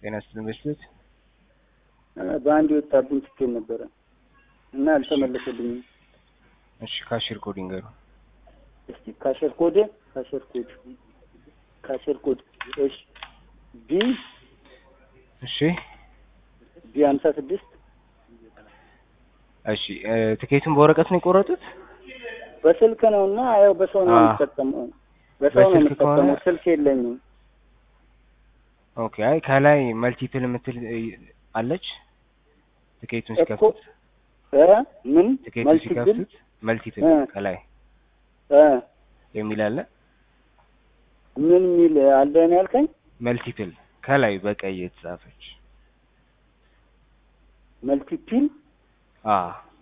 ጤና ይስጥልኝ በስልት በአንድ የወጣብኝ ትኬት ነበረ እና አልተመለሰልኝም። እሺ ካሽር ኮድ ይንገሩ። እስቲ ካሸር ኮድ ካሸር ኮድ ካሸር ኮድ እሺ ቢ እሺ ቢ ሀምሳ ስድስት እሺ እ ትኬቱን በወረቀት ነው የቆረጡት? በስልክ ነው እና ያው በሰው ነው አዎ። የምጠቀመው በሰው ነው በስልክ ከሆነ- የምጠቀመው ስልክ የለኝም። ኦኬ አይ ከላይ መልቲፕል የምትል እ, አለች ትኬቱን እኮ ሲከፍቱት እ ምን ትኬቱን መልቲፕል ሲከፍቱት መልቲፕል እ። ከላይ እ የሚል አለ ምን የሚል አለ ነው ያልከኝ? መልቲፕል ከላይ በቀይ የተጻፈች መልቲፕል አ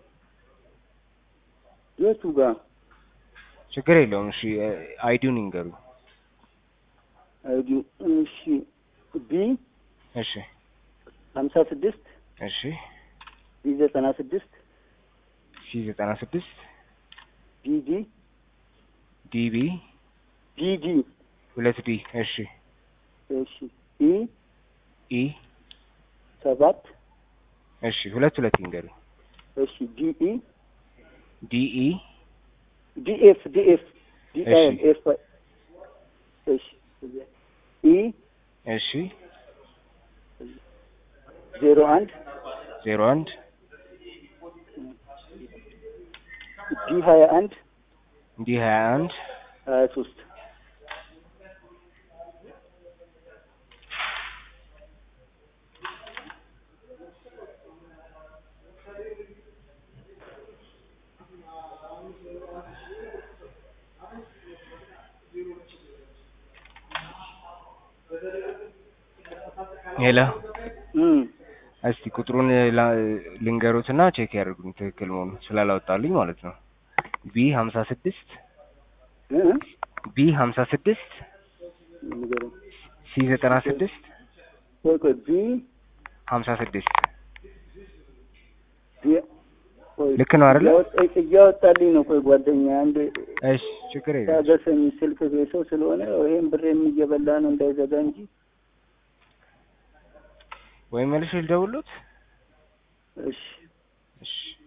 የቱ ጋር ችግር የለውም እሺ እ, አይዲውን ይንገሩ አይዲ እሺ ቢ እሺ ሀምሳ ስድስት እሺ ቢ ዘጠና ስድስት ሲ ዘጠና ስድስት ቢ ዲ ዲቢ ዲ ዲ ሁለት ዲ እሺ እሺ ኢ ኢ ሰባት እሺ ሁለት ሁለት ይንገሩ እሺ ዲ ኢ ዲኢ ዲ ኤፍ ዲ ኤፍ ዲ እሺ። ኤል ኤፍ እሺ ኢ እሺ ዜሮ አንድ ዜሮ አንድ ዲ ሀያ አንድ ዲ ሀያ አንድ ሀያ ሶስት ሄሎ እም እስቲ ቁጥሩን ላ- ልንገሩትና ቼክ ያደርጉኝ ትክክል መሆኑ ስላላወጣልኝ ማለት ነው። ቢ ሀምሳ ስድስት እ ቢ ሀምሳ ስድስት ንገረኝ። ሲ ዘጠና ስድስት ቆይ ቆይ ቢ ሀምሳ ስድስት ቢ ቆይ ልክ ነው አይደለ? እያወጣ- እያወጣልኝ ነው። ቆይ ጓደኛ አንድ እሺ ችግር የለም። ታገሰኝ። ስልክ ሰው ስለሆነ ይሄን ብሬም እየበላ ነው እንዳይዘጋ እንጂ ወይ መልሼ ልደውልዎት? እሺ እሺ